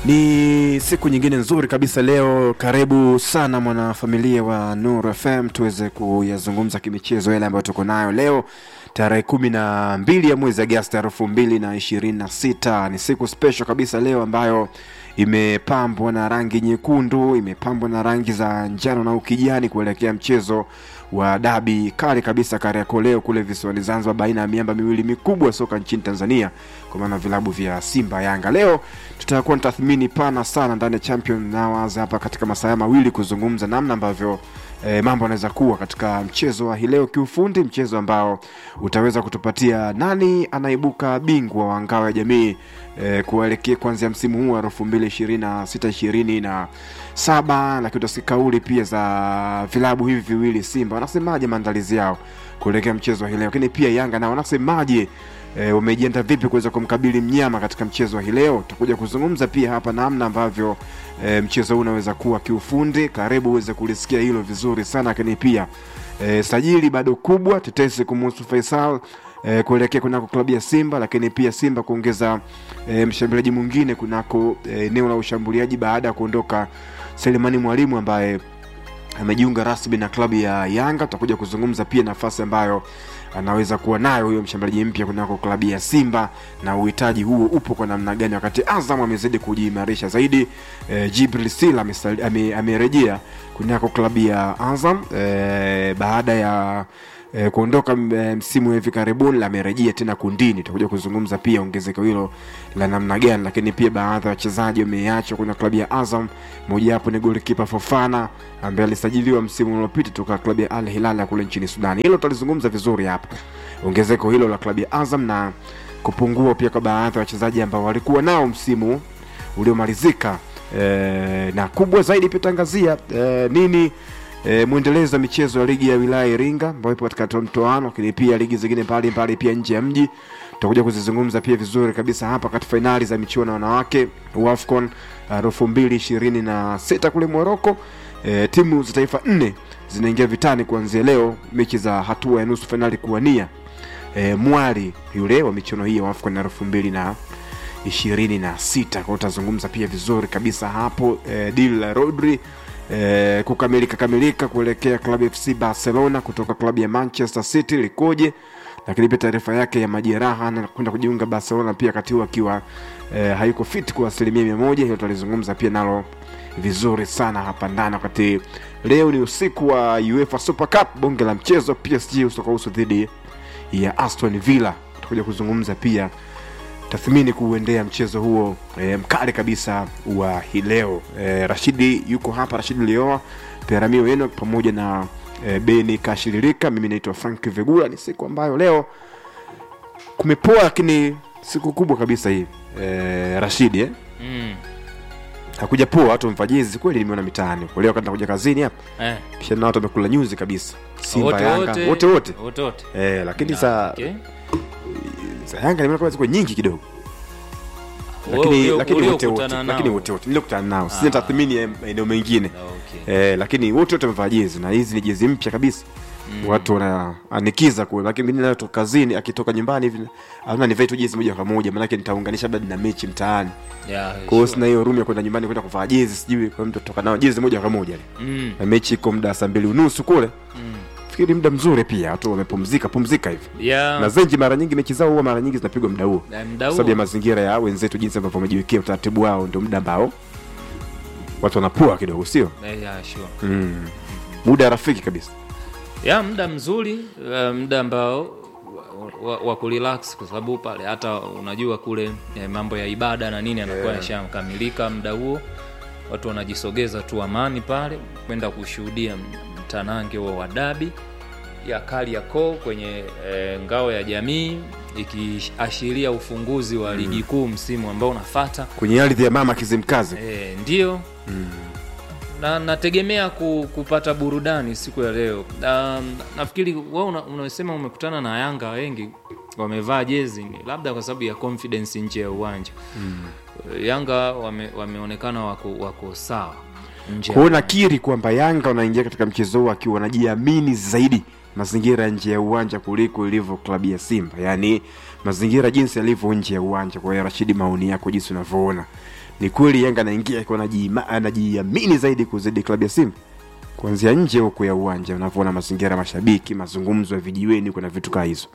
Ni siku nyingine nzuri kabisa leo. Karibu sana mwanafamilia wa Nuru FM tuweze kuyazungumza kimichezo yale ambayo tuko nayo leo tarehe kumi na mbili ya mwezi Agosti elfu mbili na ishirini na sita. Ni siku special kabisa leo ambayo imepambwa na rangi nyekundu, imepambwa na rangi za njano na ukijani kuelekea mchezo wa dabi kali kabisa Kariakoo leo kule visiwani Zanzibar, baina ya miamba miwili mikubwa ya soka nchini Tanzania, kwa maana vilabu vya Simba Yanga. Leo tutakuwa na tathmini pana sana ndani ya Champion Hours hapa katika masaa mawili kuzungumza namna ambavyo e, mambo yanaweza kuwa katika mchezo wa hii leo kiufundi, mchezo ambao utaweza kutupatia nani anaibuka bingwa wa ngao ya jamii e, kuelekea kuanzia msimu huu wa elfu mbili ishirini na sita ishirini na saba, lakini utasikia kauli pia za vilabu hivi viwili Simba wanasemaje maandalizi yao kuelekea mchezo wa hii leo, lakini pia Yanga nao wanasemaje e, wamejiandaa vipi kuweza kumkabili mnyama katika mchezo wa hii leo. Tutakuja kuzungumza pia hapa namna ambavyo e, mchezo huu unaweza kuwa kiufundi. Karibu uweze kulisikia hilo vizuri sana, lakini pia e, sajili bado kubwa, tetesi kumuhusu Faisal e, kuelekea kunako klabu ya Simba, lakini pia Simba kuongeza e, mshambuliaji mwingine kunako eneo e, la ushambuliaji baada ya kuondoka Selemani Mwalimu ambaye amejiunga rasmi na klabu ya Yanga. Tutakuja kuzungumza pia nafasi ambayo anaweza kuwa nayo huyo mshambuliaji mpya kunako klabu ya Simba na uhitaji huo upo kwa namna gani, wakati Azam amezidi kujiimarisha zaidi. E, Jibril Sila amerejea ame kunako klabu ya Azam e, baada ya e, kuondoka msimu wa hivi karibuni, amerejea tena kundini. Tutakuja kuzungumza pia ongezeko hilo la namna gani, lakini pia baadhi ya wachezaji wameachwa kuna klabu ya Azam. Mojawapo ni golikipa Fofana ambaye alisajiliwa msimu uliopita toka klabu ya Al Hilal ya kule nchini Sudani. Hilo tutalizungumza vizuri hapa, ongezeko hilo la klabu ya Azam na kupungua pia kwa baadhi ya wachezaji ambao walikuwa nao msimu uliomalizika. E, na kubwa zaidi pia tangazia e, nini e, mwendelezo wa michezo ya ligi ya wilaya Iringa ambayo ipo katika mtoano, lakini pia ligi zingine mbalimbali pia nje ya mji tutakuja kuzizungumza pia vizuri kabisa hapa katika fainali za michuano ya wanawake WAFCON elfu mbili ishirini na sita kule Moroko. E, timu za taifa nne zinaingia vitani kuanzia leo, mechi za hatua ya nusu fainali kuwania e, mwali yule wa michuano hii ya WAFCON elfu mbili na ishirini na sita kwao. Utazungumza pia vizuri kabisa hapo e, dili la Rodri e, kukamilika kamilika kuelekea klabu FC Barcelona kutoka klabu ya Manchester City likoje lakini pia taarifa yake ya majeraha na kwenda kujiunga Barcelona pia wakati huu akiwa e, hayuko fit kwa asilimia mia moja. Hiyo tutalizungumza pia nalo vizuri sana hapa ndani, wakati leo ni usiku wa UEFA Super Cup, bonge la mchezo PSG usokohusu dhidi ya Aston Villa. Tutakuja kuzungumza pia tathmini kuuendea mchezo huo e, mkali kabisa wa hii leo. E, Rashidi yuko hapa, Rashidi Lioa Peramio Eno pamoja na E, Beni Kashiririka. Mimi naitwa Frank Vegula. Ni siku ambayo leo kumepoa, lakini siku kubwa kabisa hii e, Rashidi eh? Mm. hakuja poa, watu wamfajizi kweli, nimeona mitaani leo kati nakuja kazini hapa Eh. kisha na watu wamekula nyuzi kabisa, Simba Wote Yanga wote. wote wote Wote wote. eh, lakini Na, za, okay. za Yanga nimeona kama ziko nyingi kidogo Wewe lakini ulio- lakini wote wote uliokutana nao. lakini wote wote niliokutana nao, sina Ah. tathmini ya maeneo mengine Okay. eh, lakini wote wote wamevaa jezi na hizi ni jezi mpya kabisa Mm. watu wanaanikiza kule, lakini mimi nayo toka kazini, akitoka nyumbani hivi ana nivae tu jezi moja kwa moja, maanake nitaunganisha labda na mechi mtaani. Yeah, Kwa hiyo sure. sina hiyo room ya kwenda nyumbani kwenda kuvaa jezi, sijui kwa hiyo mtu toka nao jezi moja kwa moja, Mm. na mechi iko muda saa mbili unusu kule. Mm. Fikiri muda mzuri pia, watu wamepumzika pumzika hivi, Yeah. na zenji mara nyingi mechi zao huwa mara nyingi zinapigwa muda huo, Na kwa mda sababu ya huo. mazingira ya wenzetu, jinsi ambavyo wamejiwekea utaratibu wao, ndio muda ambao watu wanapua kidogo, sio Eh, yeah, sure. mm. muda rafiki kabisa. ya muda mzuri uh, muda ambao wa, wa, wa kurelax kwa sababu pale hata unajua kule eh, mambo ya ibada na nini anakuwa Yeah. yashakamilika muda huo watu wanajisogeza tu amani pale kwenda kushuhudia mtanange huo wa dabi ya Kariakoo kwenye eh, ngao ya jamii ikiashiria ufunguzi wa ligi kuu msimu ambao unafata Kwenye ardhi ya mama Kizimkazi E, ndio na nategemea ku, kupata burudani siku ya leo. Um, nafikiri wewe una, unasema umekutana na Yanga wengi wamevaa jezi ni labda kwa sababu ya confidence nje ya uwanja Yanga wame, wameonekana wako, wako sawa nje ya Kwa hiyo nakiri kwamba Yanga wanaingia katika mchezo huu akiwa wanajiamini zaidi mazingira nje ya uwanja kuliko ilivyo klabu ya Simba, yaani mazingira jinsi yalivyo nje ya uwanja. Kwa hiyo Rashidi, maoni yako jinsi unavyoona, ni kweli Yanga anaingia akiwa anajiima- anajiamini zaidi kuzidi klabu ya Simba kuanzia nje huku ya uwanja, unavyoona mazingira ya mashabiki, mazungumzo ya vijiweni, kuna vitu kaa hizo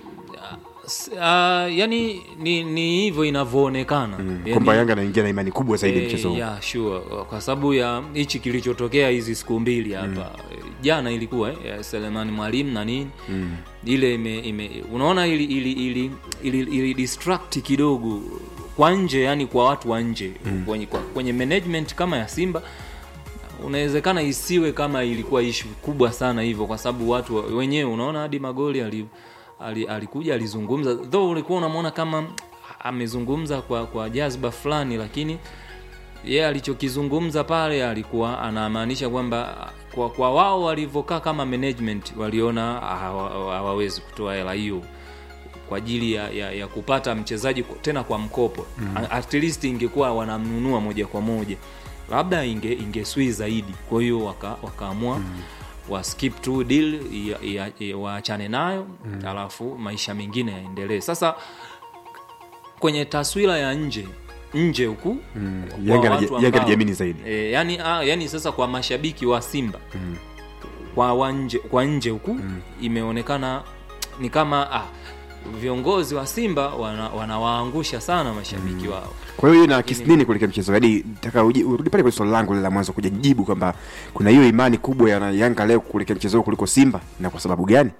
S- ah, yani ni ni hivyo inavyoonekana yani, kwamba Yanga anaingia na imani kubwa zaidi eh, mchezo huu. yeah, sure. kwa sababu ya hichi kilichotokea hizi siku mbili hapa Eh, jana ilikuwa eh, ya Selemani Mwalimu na nini ile ime, ime, unaona ili ili, ili, ili, ili distract kidogo kwa nje yani kwa watu wa nje kwenye, kwa- kwenye management kama ya Simba unawezekana isiwe kama ilikuwa ishu kubwa sana hivyo kwa sababu watu wa- wenyewe unaona hadi magoli ali, ali, alikuja alizungumza though ulikuwa unamwona kama amezungumza kwa kwa jazba fulani lakini yeye alichokizungumza pale alikuwa anamaanisha kwamba kwa, kwa wao walivyokaa kama management waliona hawa- hawawezi kutoa hela hiyo kwa ajili ya, ya, ya kupata mchezaji kwa- tena kwa mkopo mm. at least ingekuwa wanamnunua moja kwa moja labda inge ingeswi zaidi kwa hiyo waka, wakaamua mm. wa skip to deal ya- ya- ya- waachane nayo mm. alafu maisha mengine yaendelee sasa kwenye taswira ya nje nje huku Mm. kwa Yanga watu anaji- Yanga ambao- anajiamini zaidi. E, yani, ah, yani sasa kwa mashabiki wa Simba mm. kwa, wanje, kwa nje huku mm. imeonekana ni kama ah, viongozi wa Simba wana- wanawaangusha sana mashabiki mm. wao Kwa hiyo ina kisi nini kuelekea mchezo? Yaani nataka uji- urudi pale kwenye swali langu lile la mwanzo kuja jibu kwamba kuna hiyo imani kubwa ya Yanga leo kuelekea mchezo huu kuliko Simba na kwa sababu gani?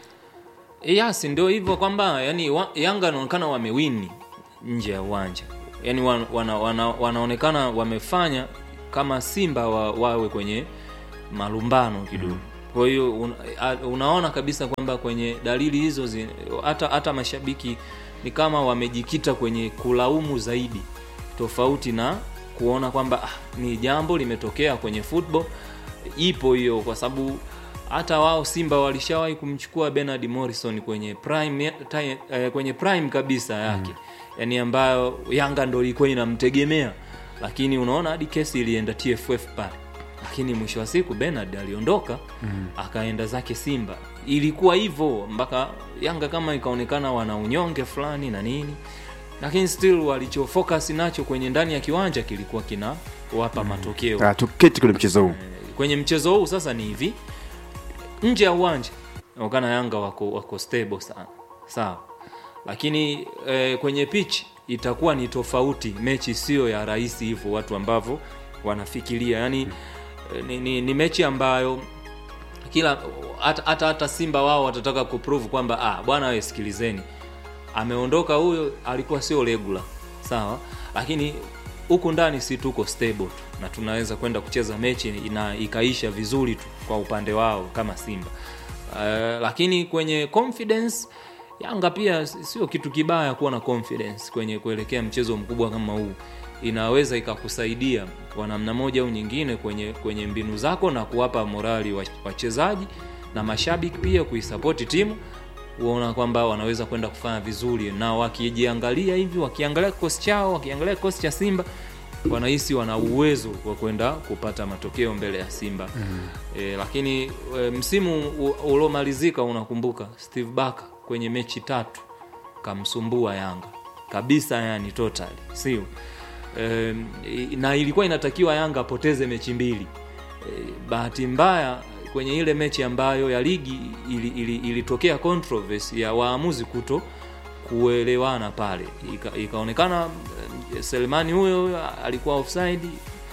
Yes, ndio hivyo kwamba yani wa, Yanga wanaonekana wamewini nje ya uwanja, yani wan, wana, wana, wanaonekana wamefanya kama Simba wa, wawe kwenye malumbano kidogo. Kwa hiyo un, a- unaona kabisa kwamba kwenye dalili hizo zi- hata hata mashabiki ni kama wamejikita kwenye kulaumu zaidi, tofauti na kuona kwamba ah, ni jambo limetokea kwenye football ipo hiyo kwa sababu hata wao Simba walishawahi kumchukua Bernard Morrison kwenye prime, ya- time, eh, kwenye prime kabisa yake yani ambayo Yanga ndo ilikuwa inamtegemea, lakini unaona hadi kesi ilienda TFF pale, lakini mwisho wa siku Bernard aliondoka akaenda zake Simba. Ilikuwa hivyo mpaka Yanga kama ikaonekana wana unyonge fulani na nini, lakini still walichofocus nacho kwenye ndani ya kiwanja kilikuwa kinawapa matokeo Ah, tuketi kwenye mchezo huu. kwenye mchezo huu sasa ni hivi nje ya uwanja inaonekana yanga wako, wako stable sana sawa lakini eh, kwenye pitch itakuwa ni tofauti mechi sio ya rahisi hivyo watu ambavyo wanafikiria yani eh, ni, ni, ni mechi ambayo kila hata hata hata simba wao watataka kuprove kwamba ah, bwana we sikilizeni ameondoka huyo alikuwa sio regular sawa lakini huku ndani si tuko stable tu na tunaweza kwenda kucheza mechi na ikaisha vizuri tu kwa upande wao kama simba uh, lakini kwenye confidence yanga pia sio kitu kibaya kuwa na confidence kwenye kuelekea mchezo mkubwa kama huu inaweza ikakusaidia kwa namna moja au nyingine kwenye kwenye mbinu zako na kuwapa morali wa- wachezaji na mashabiki pia kuisapoti timu uona kwamba wanaweza kwenda kufanya vizuri na wakijiangalia hivi wakiangalia kikosi chao wakiangalia kikosi cha simba wanahisi wana uwezo wa kwenda kupata matokeo mbele ya simba mm. e, lakini e, msimu u- uliomalizika unakumbuka steve baka kwenye mechi tatu kamsumbua yanga kabisa yani totally sio e, na ilikuwa inatakiwa yanga apoteze mechi mbili e, bahati mbaya kwenye ile mechi ambayo ya ligi ilitokea ili, ili ilitokea controversy ya waamuzi kuto kuelewana pale Ika, ikaonekana eh, Selemani huyo alikuwa offside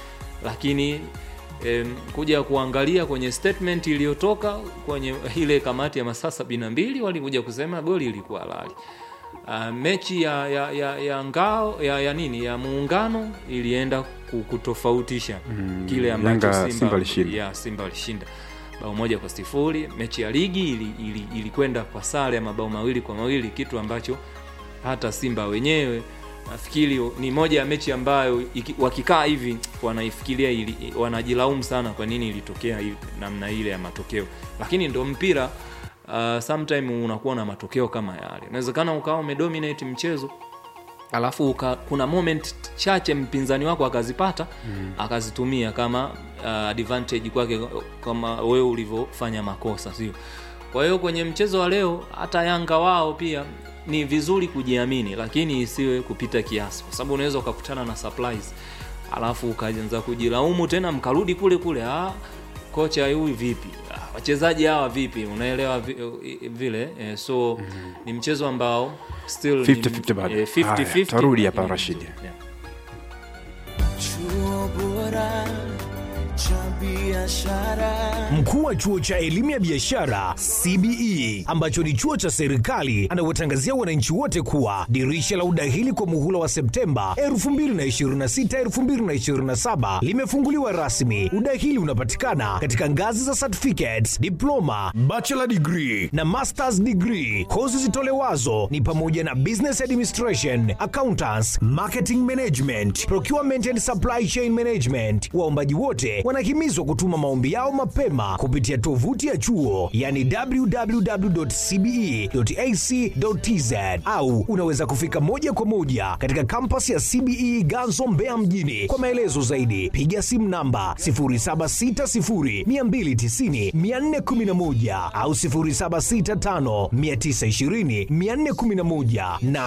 lakini em, kuja kuangalia kwenye statement iliyotoka kwenye ile kamati ya masaa sabini na mbili walikuja kusema goli ilikuwa halali uh, mechi ya, ya, ya, ya ngao ya, ya nini ya muungano ilienda ku- kutofautisha mm, kile ambacho Yanga- Simba, Simba alishinda. ya Simba alishinda bao moja kwa sifuri. Mechi ya ligi ilikwenda ili, ili ilikwenda kwa sare ya mabao mawili kwa mawili, kitu ambacho hata Simba wenyewe nafikiri ni moja ya mechi ambayo iki, wakikaa hivi wanaifikiria ili, wanajilaumu sana kwa nini ilitokea hivi, namna ile ya matokeo, lakini ndo mpira uh, sometime unakuwa na matokeo kama yale. Inawezekana ukawa umedominate mchezo alafu uka, kuna moment chache mpinzani wako akazipata mm. akazitumia kama uh, advantage kwake kama wewe ulivyofanya makosa sio kwa hiyo kwenye mchezo wa leo hata yanga wao pia ni vizuri kujiamini lakini isiwe kupita kiasi kwa sababu unaweza ukakutana na surprise alafu ukaanza kujilaumu tena mkarudi kule kule ah, kocha huyu vipi ah, wachezaji hawa vipi unaelewa vi, vile eh, so mm-hmm. ni mchezo ambao still ni- 50-50 bado. eh, 50-50, Haya, tarudi hapa, lakini- Rashid. yeah. chuo bora cha biashara Mkuu wa chuo cha elimu ya biashara CBE ambacho ni chuo cha serikali anawatangazia wananchi wote kuwa dirisha la udahili kwa muhula wa Septemba 2026 2027 limefunguliwa rasmi. Udahili unapatikana katika ngazi za certificates, diploma, bachelor degree na masters degree. Kozi zitolewazo ni pamoja na business administration, accountants, marketing management, procurement and supply chain management. Waombaji wote wanahimizwa kutuma maombi yao mapema kupitia tovuti ya chuo yani www.cbe.ac.tz au unaweza kufika moja kwa moja katika kampasi ya CBE Ganzo Mbeya mjini. Kwa maelezo zaidi piga simu namba 0760290411 au 0765920411 na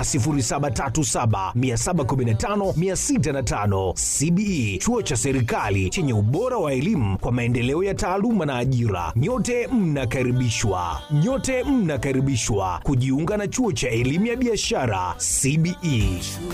0737715605. CBE chuo cha serikali chenye ubora wa elimu kwa maendeleo ya taaluma na ajira. Nyote mnakaribishwa, nyote mnakaribishwa kujiunga na chuo cha elimu ya biashara CBE.